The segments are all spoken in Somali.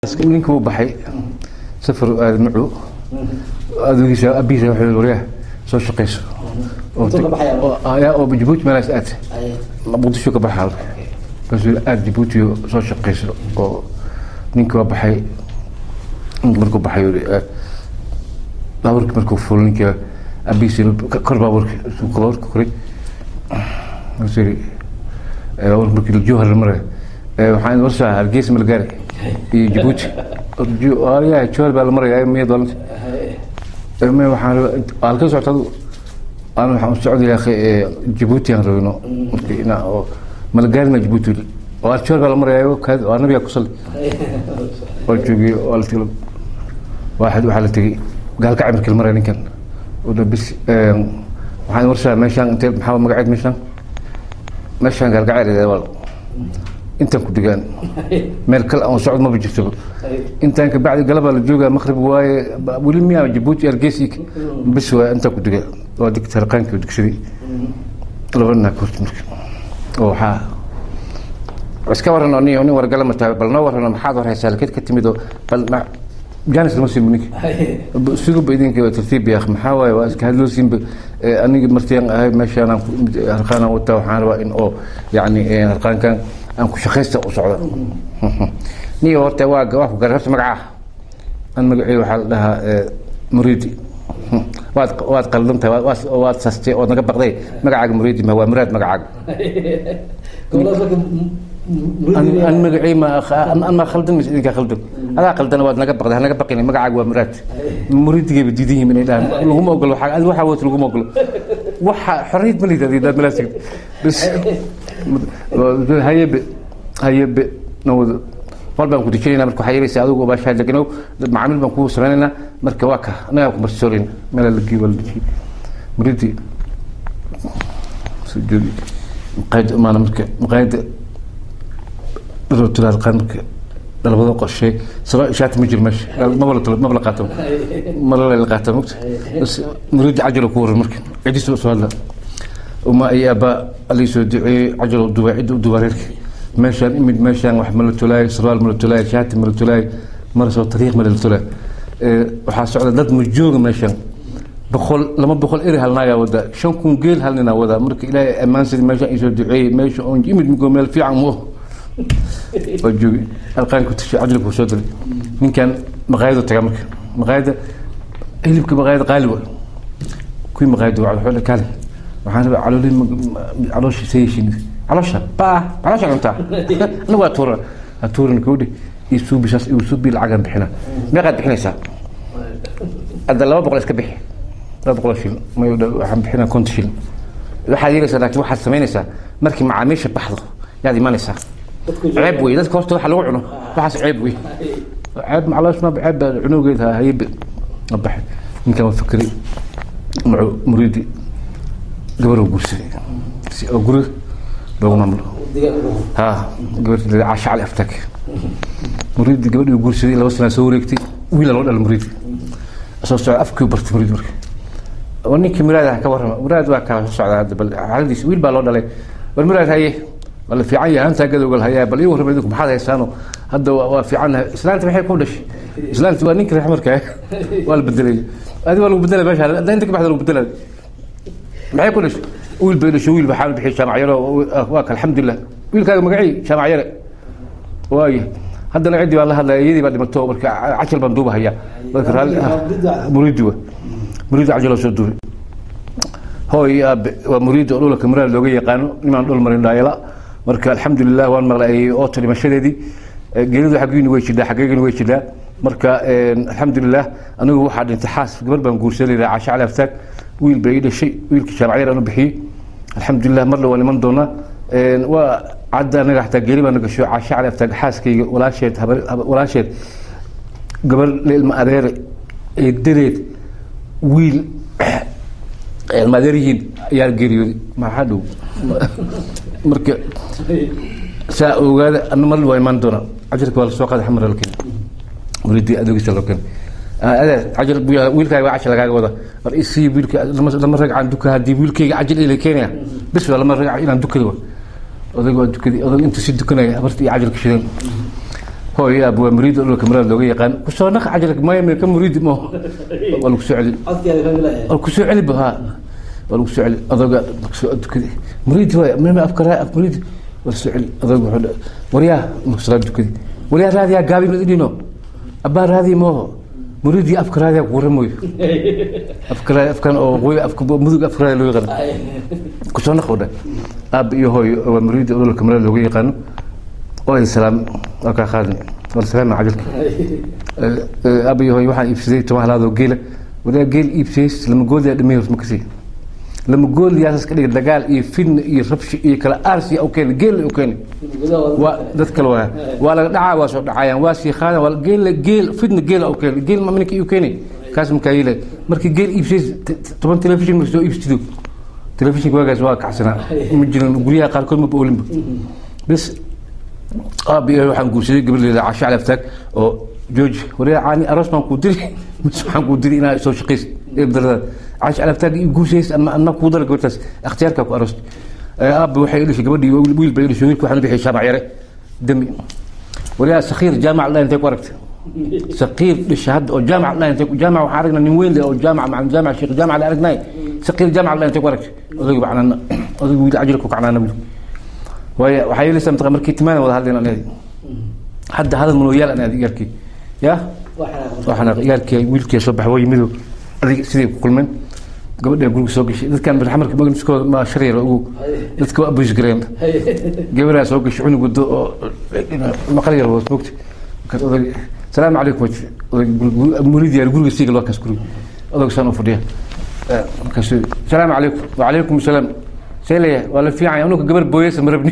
ninka uu baxay safar aad macu adugiisa abiisa wuxuu waryaha soo shaqayso oo jabuuti meelaas aad muqdisho ka baxaa markaasuu aad jabuuti soo shaqayso oo ninka waa baxay ninka markuu baxay baaburka markuu fulo ninka abiisa kor baaburka baaburka koray markaasuu yiri baaburka markii jowhar la marayo waxaan warsaa hargeysa malgaari iyo jabuuti yahay jowhar baa la maraya miya doolanta waxaan halka socota adu aan waxaan u socday akhi jabuuti aan rabino markii ina oo malgaarina jabuuti oo jowhar baa la maraya waa nabiga ku salli waa joogay waa la tegay waaxid waxaa la tegey gaalkacay markii la maraya ninkan bis waxaan warsaa meeshaan intee maxaa magaceed meeshaan meeshaan gaalkacay wal intaan ku degaan meel kale aan socod maba jirto intaan ka bacdi galabaa la joogaa maqrib waaye weli miyaa jabuuti hargeysi bis waa intaan ku degaa waa digta raqaankii oo digsaday laba nin ka horta marka oo waxaa iska waran oo nin nin wargala mataa bal noo warrano maxaad war haysaa lakeed ka timid oo bal jaanis lama siin ninka siguba idinka tartiib yaaq maxaa waaye waa iska hadloosinba aniga martiyan ahay meeshaan harqaanaan wataa waxaan rabaa in oo yacni harqaankan aan ku shaqaysta u socda niyo horta waa waa ku garay horta magacaa an magacii waxaa la dhahaa muriidi waad waad qaldan tahay waad waad sastay ood naga baqday magacaaga muriidi ma waa muraad magacaaga an magacii ma an ma khaldan mise idinkaa khaldan adaa khaldan waad naga baqday hanaga baqin magacaaga waa muraad muriidigayba diidan yihiin inay dhahaan laguma ogolo waxaa adi waxaa wata laguma ogolo waxa xorriyad ma lidaad daad meelaas tegd bas hayebe hayebe nawada qol baan ku dejinayna marka waxaa yeelaysa adigu baashaa deganow macaamiil baan kuu samaynaynaa marka waa ka anagaa ku marsoolin meela la geeyo waa la dejiyey muriidi soo joogi maqaayada imaana marka maqaayada dhalootiraad qaan marka dhalabado qorshe saba shaati ma jiro meesha maba la maba la qaato mala la qaata mogta bas muriidi cajalo ku waran marka cidiisa soo hadla uma iyo aabaa alii soo duceeyey cajalo duba cidda u duba reerka meeshaan imid meeshaan wax mala tolaayo sarwaal mala tolaayo shaati mala tolaayo marasoo tariiq mala tolaayo waxaa socda dad ma jooga meeshaan boqol lama boqol eri halnaagaa wada shan kun geel hal ninaa wada marka ilaahay ammaansadi meeshaan isoo duceeyey meesha oon imid migoo meel fiican mu waa joogi alqaanku tashay cajlku soo diray ninkan maqaayadu tagaa marka maqaayada hilibka maqaayada qaali wa kuwii maqaayada waa wuxuu kaale waxaan rabaa caloolin caloosha sayeshin caloosha baa caloosha cuntaa anigu waa tuura ha tuuran kowdhi iyo suubi saas iyo suubi lacagaan bixina meeqaad bixinaysaa hadda laba boqol iska bixi laba boqol shilin may waxaan bixinaa konton shilin waxaad yeelaysaa laakiin waxaad samaynaysaa markii macaamiisha baxdo yaad imanaysaa ceeb wey dadka horta waxa lagu cuno waxaas ceeb wey ceeb macaloosh ma ceeb baa cunowgeed ha haybe ma baxay ninkan waa fikray macu muriidi gabar oo guursaday si oo guri loogu maamulo ha gabartii caasha cali aftaag muriidi gabadhii uu guursaday laba sanaa soo wareegtay wiila loo dhala muriidi soo socda afkii bartay muriidi marka oo ninkii muraad ah ka warrama muraad waa kala soo socdaa hadda bal xaaladiis wiil baa loo dhalay bal muraad haye wala fiican yahay antaa gadowgal hayaa bal ii warrama idinku maxaad haysaano hadda waa fiicannahay islaanta maxay ku dhashay islaanta waa ninka reexmarka waa la bedelay adi waa lagu bedelay meesha hadda inta ka baxda lagu bedelay maxay ku dhashay wiil bay dhashay wiil baxaan bixi jaamac yaro waa ka alxamdulilah wiilkaaga magacii jaamac yare waaye haddana ciddii baan la hadlaya iyadii baa dhimato marka cajal baan duuba hayaa marka raalli muriidi wa muriidi cajaloo soo duubay hooy aabe waa muriidi oo dhulka muraad looga yaqaano nimaan dhul marin dhaayala marka alxamdulilah waan maqlay ooto dhimashadeedii geeridu xaggiinu way jidhaa xaggeyginu way jidhaa marka alxamdulilah anigu waxaa dhintay xaas gabar baan guursanay caasha cali aftaag wiil bay ii dhashay wiilkii jaamacyar aan u bixiyey alxamdulilah marle waan iman doonaa waa cadda anaga xataa geeri baa nagasho caasha cali aftaag xaaskayga walaasheed walaasheed gabar ilma adeere eedadeed wiil ilma adeer yihiin ayaa geeriyooday maxaa dhow marka saa ogaada ana marle waa imaan doonaa cajarka waa lasoo qaaday xamar la keena muridii adogiisa loo keena adeer cajal wiilkaaga waa cajal lagaaga wada war isii wiilka lama ragcaan duka haddii wiilkayga cajal ila keenaya bis waa lama ragca inaan dukada wa odayga waa dukadii odayga intuu si dukanaya habarta iyo cajalka shideen hooy aab waa muriid dhulka marada looga yaqaan kusoo naq cajalka maya mee ka muriid mo waa lagu soo celi waa lagu soo celi ba ha waa lagu soo celi adoga soo dukadi muriid waay mima afkara af muriid waa la soo celi adoga wuxuu dha waryaa marka salaad dukadi waryaa raadiyaa gaabi mid idhino abbaa raadi mooho muriidii afka raadiyaa ku waramayo afka raadi afkan oo qoy afka mudug afka raadi loo yaqaano kusoo naq oo dhan aab iyo hooy waa muriid dhulka marada looga yaqaano oo salaam waa kaa qaadin waa salaam cajalka abayo hooy waxaan iibsaday toban halaadoo geela wadaa geel iibsays lama gool yaa dhamay ma kasii lama gool yaasas ka dhigay dagaal iyo fidna iyo rabshi iyo kala aarsi u keenay geel u keenay waa dad kale waa waa laga dhacaa waa soo dhacayaan waa sii qaadan waa geel geel fidna geel u keenay geel ma minka u keenay kaas markaa yeelay markii geel iibsays toban telefishin markii soo iibsatido telefishinka waagaas waa kacsanaa ma jirin guryaha qaarkood ma oolinba bas aab iyo waxaan guursaday gabadheeda casho calaftaag oo jooji waryaa caani aroos baan kuu diri mise waxaan kuu diri inaa soo shaqaysid ee darada casho calaftaag ii guursays ama anna kuu dara gabadhaas ikhtiyaarkaa ku aroost aabba waxay idhishay gabadhii wiil bay idhishay wiilka waxaan u bixiyay jaamac yare demi waryaa sakiir jaamac dhaa intay ku aragtay sakiir dhisha hadda oo jaamac dhaa intay jaamac waxaan aragnaa nin weyn leh oo jaamac macalin jaamac sheekh jaamac la aragnay sakiir jaamac dhaa intay ku aragtay odayga bacnana odayga wiil cajilku kacnaana wiil waay waxaa yeelaysaa mataqa markii timaana wada hadlayn aan hadda hadal mulooyaal aan aadi yarkii ya waxaan yaarkii wiilkii soo baxay waa yimido adig sidii ku kulmeen gabadha guriga soo gashay dadkan barxamarka magniskooda ma shar yar ugu dadka waa abus gareen gabadhaa soo gashay cunug wado oo maqal yar hoos mogta markaas odag salaamu calaykum odag murid yaar guriga siiga loo kaas guriga odag saan u fadhiya markaas salaamu calaykum wacalaykum salaam سيليا ولا في عين انك قبل بويس مربني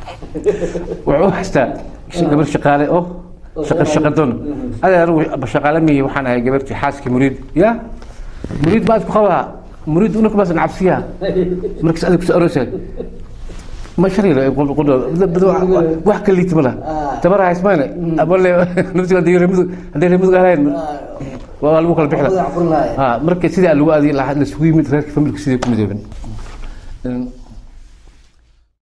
وعو حستا قبل شقاله او شقل شقدون هذا روح شقاله مي وحنا هي قبلتي حاسك مريد يا مريد بعد خوها مريد انك بس نعبسيها مركز ادك سأروسه ما شرير يقول يقول بدو واحد اللي تملا تبرع اسمعنا اقول له نفسي هذه رمز هذه رمز قالين والله بكره بحلا ها مركز سيدي الوادي لحد السويمت ريك فملك سيدي كوميدي